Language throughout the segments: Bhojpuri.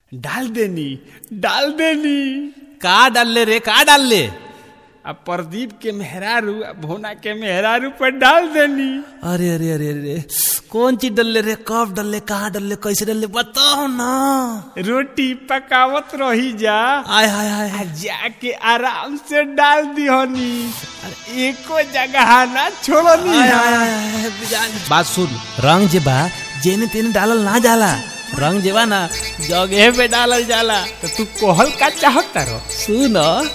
डाल देनी डाल देनी का डालले रे का डालले अब प्रदीप के मेहरारू आ भोना के मेहरारू पर डाल देनी अरे अरे अरे अरे कौन चीज डालले रे कब डालले कहाँ डालले कैसे डालले बताओ ना रोटी पकावत रही जा आय हाय हाय आ जाके आराम से डाल दिहनी अरे एको जगह ना छोड़नी आय, है। आय, आय, आय, जान- बात सुन रंग जे बा जेने तेने डालल ना जाला रंग जे बा ना जगह पे डालल जाला तो तू कोहल का चाहता रहो सुन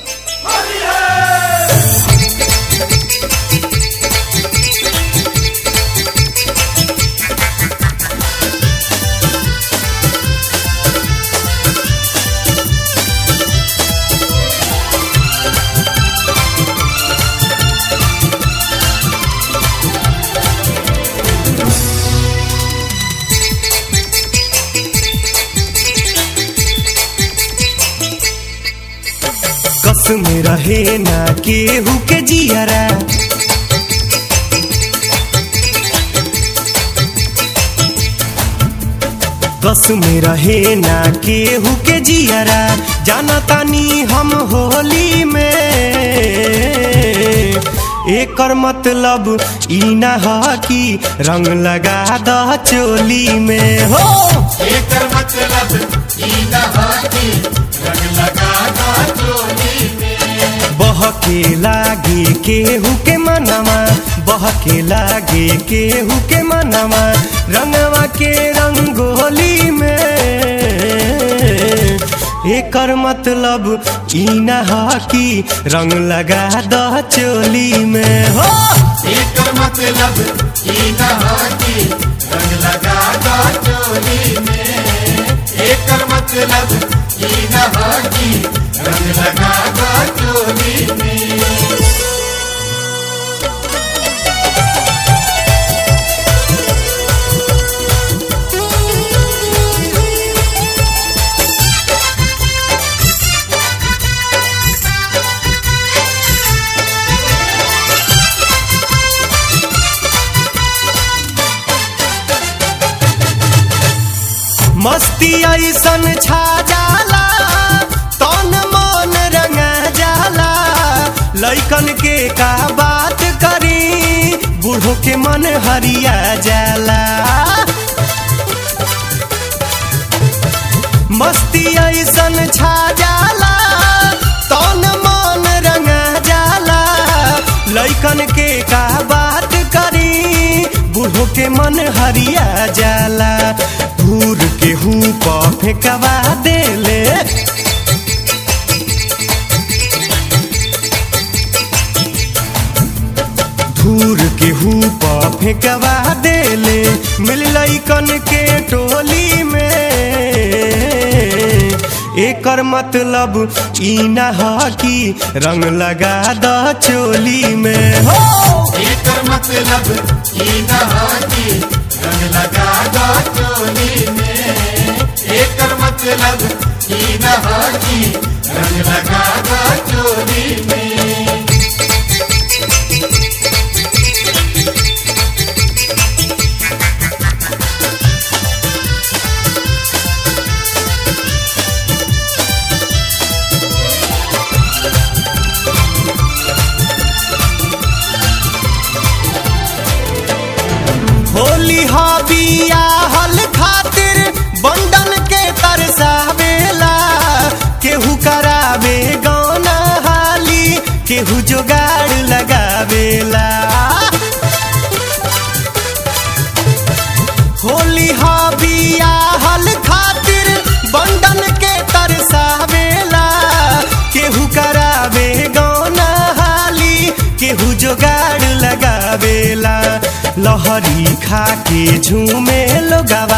कस में रहे ना केहू के जियरा कस में रहे ना केहू के जियरा जाना तानी हम होली में एकर मतलब ई ना ह कि रंग लगा द चोली में हो एकर मतलब ई न ह कि रंग लगा दा चोली में बहके लागे केहू के मनवा बहके लागे केहू के मनवा रंगवा के रंगोली में एकर मतलब ई न ह कि रंग लगा द चोली में हो एकर मतलब ई न ह कि रंग लगा दा चोली में एकर मतलब ई न ह कि रंग लगा दा चोली में मस्ती ऐसन छा जाला तन मन रंगा जाला लैकन के का बात करी बूढ़ो के मन हरिया जाला मस्ती ऐसन छा जाला तन मन रंगा जाला लैकन के का बात करी बूढ़ो के मन हरिया जाला धूर के हूँ फेंकवा देले धूर के हूँ फेंकवा देले मिल लैकन के टोली में एकर मतलब ई न ह कि रंग लगा द चोली में हो एकर मतलब ई न ह कि रंग लगा दा चोली में एकर मतलब ई न ह कि रंग लगा दा चोली में होली हबिया हल खातिर बंडन के तरसावेला केहू करावे गौना हाली केहू जोगाड़ लगावेला होली हबिया हल खातिर बंडन के तरसावेला केहू करावे गौना हाली केहू जोगाड़ लगावेला लहरी खा के झूमे लोगावा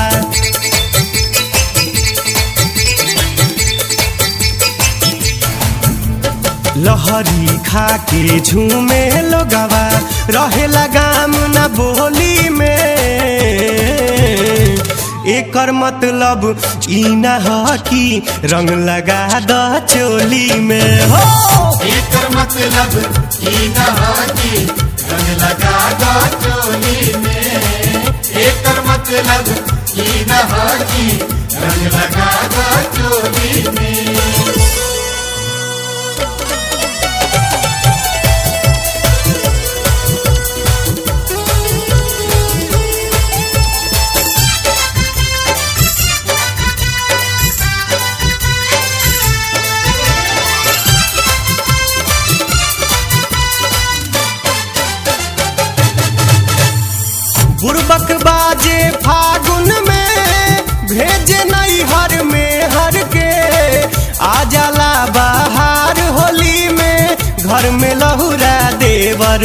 लहरी खा के झूमे लोगावा रहेला गाम न बोली में एकर मतलब ई न ह कि रंग लगा द चोली में हो एकर मतलब ई न ह कि रंग लगा दा चोली में एकर मतलब ई न ह कि रंग लगा दा चोली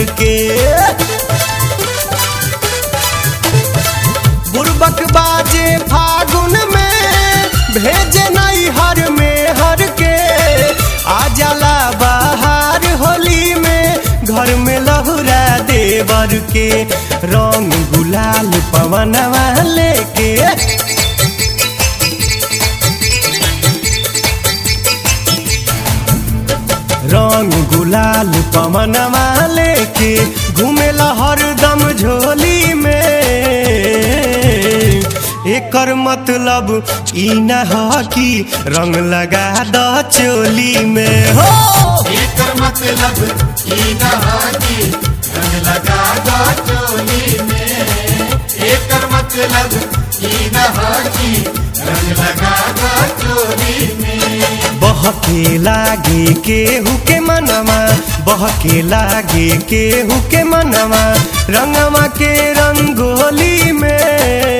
के बुरबक बाजे फागुन में भेजे नहीं हर में हर के आ जाला बाहर होली में घर में लहुरा देवर के रंग गुलाल पवनवा लेके रंग गुलाल पवनवा लेके घूमेला हरदम झोली में एकर मतलब ई न ह कि रंग लगा द चोली में हो एकर मतलब ई न ह कि रंग लगा दो चोली में एकर मतलब ई न ह कि रंग लगा दो चोली में बहके लागे केहू के मनवा बहके लागे केहू के मनवा रंगवा के रंगोली में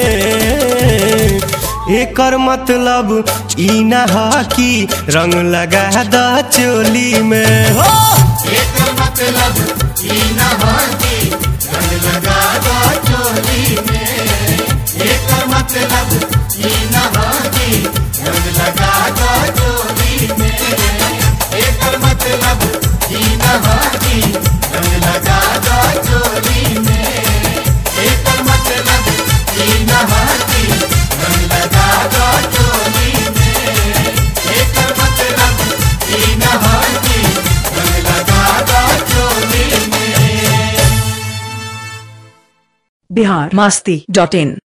एकर मतलब ई न ह कि रंग लगा द चोली में हो एकर मतलब ई न ह कि रंग लगा दो चोली में एकर मतलब ई न ह कि रंग लगा दो चोली में एकर मतलब ई न ह कि रंग लगा दो चोली में एकर मतलब ई न ह कि रंग लगा दो चोली में एकर मतलब ई न ह कि रंग लगा दो चोली में बिहार मस्ती डॉट इन